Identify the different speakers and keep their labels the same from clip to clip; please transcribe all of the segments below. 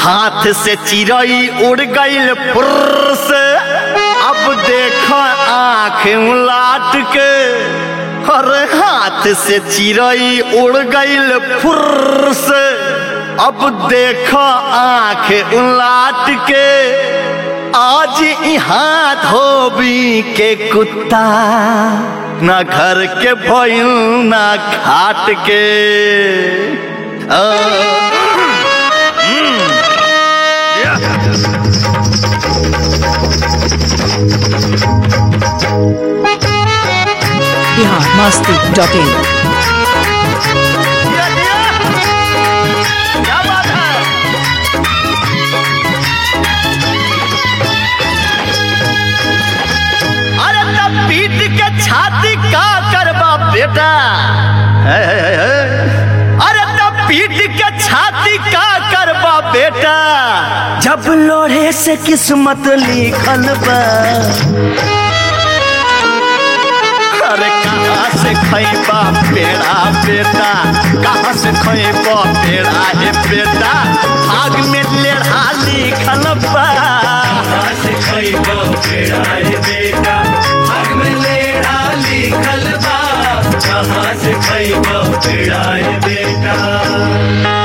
Speaker 1: हाथ से चिड़ई उड़ गईल फुर्र से अब देख आंख उलाट के अरे हाथ से चिड़ई उड़ गईल फुर्र से अब देख आंख उलाट के आज यहाँ धोबी के कुत्ता ना घर के भइल ना खाट के आ,
Speaker 2: बिहार मस्ती डॉट इन
Speaker 1: दिया, दिया। क्या बात है अरे तब पीट के छाती का करबा बेटा है, है, है, है। अरे तब पीट के छाती का करबा बेटा जब लोढ़े से किस्मत लिखल बा अरे कहाँ से खैबा पेड़ा बेटा कहाँ से खैबा पेड़ा हे बेटा आग में लेढ़ा लिखल बा
Speaker 3: कहाँ से खइबो पेड़ा रे बेटा आग में लेढ़ा लिखल बा कहाँ से खइबो पेड़ा रे बेटा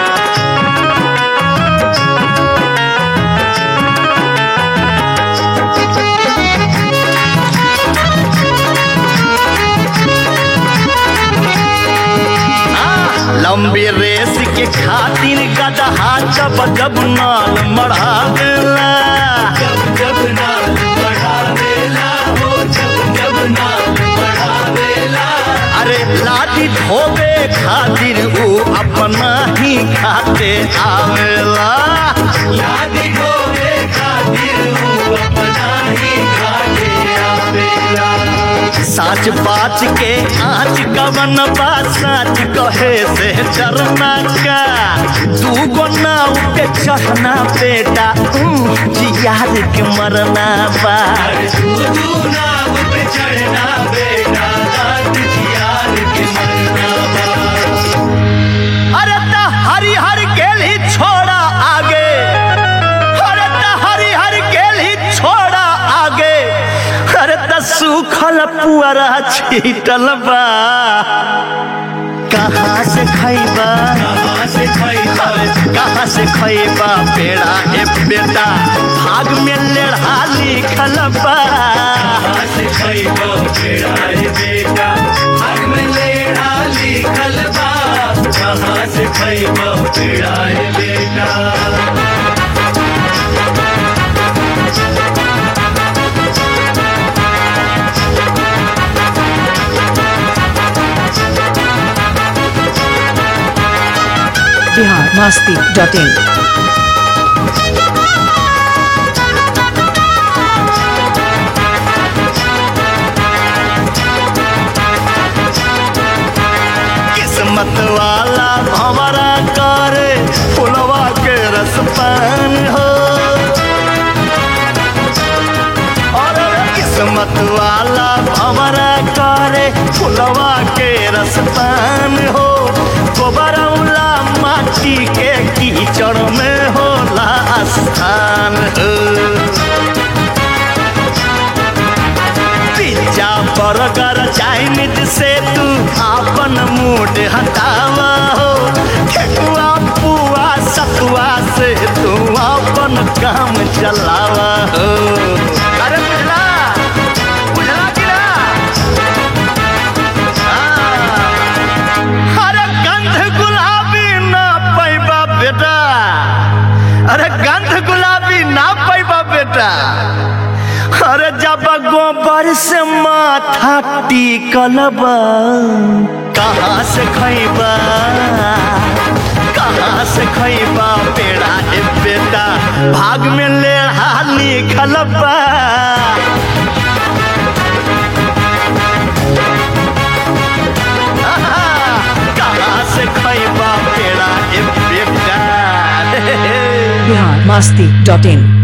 Speaker 1: आ, लंबी रेस के खातिर गदहा जब जब नाल मढ़ावेला
Speaker 3: जब जब नाल बढ़ावेला हो जब जब नाल बढ़ावेला
Speaker 1: अरे लाठी धोबे खातिर ऊ अपना ही खाते आवेला
Speaker 3: याद होवे खातिर हूँ अपना ही घाटे आवेला
Speaker 1: साच बाच के आँच कवन बा साच कहे से डरना का तू गो नाव के चढ़ना बेटा उम, जियार के मरना बा
Speaker 3: अरे तू तू नाव पे चढ़ना बेटा रात जियार के मरना बा
Speaker 1: अरे त हरी हर गेल ही छोड़ा आगे अरे त हरी हर गेल ही छोड़ा आगे अरे त सूखल पुअरा छीटल बा कहाँ से खैबा
Speaker 3: कहाँ से खइबा
Speaker 1: अरे कहाँ से खैबा पेड़ा ए बेटा भाग में लेढ़ा लिखल बा
Speaker 3: कहाँ से खइबो पेड़ा रे बेटा आग में लेढ़ा लिखल बा कहाँ से खइबो पेड़ा रे बेटा
Speaker 2: बिहार मस्ती डॉट इन
Speaker 1: किस्मत वाला हमारा करे फुलवा के रस पान हो और किस्मत वाला हमारा करे फुलवा के रस पान हो गोबरौला माटी के कीचड़ में होला स्थान हो पिज्जा बर्गर चाइनीज से तू अपन मूड हटावा हो ठेकुआ पुआ सतुआ से तू अपन काम चलावा हो अरे बुझला बुझला कि ना हाँ। अरे गंध गुलाबी ना पैबा बेटा अरे गंध गुलाबी ना पैबा बेटा अरे जब गोबर से माथा टिकल बा कहाँ से खैबा कहाँ से खैबा पेड़ा ए बेटा भाग में लेढ़ा लिखल बा आहा, कहाँ से खैबा पेड़ा ए बेटा
Speaker 2: बिहार मस्ती डॉट इन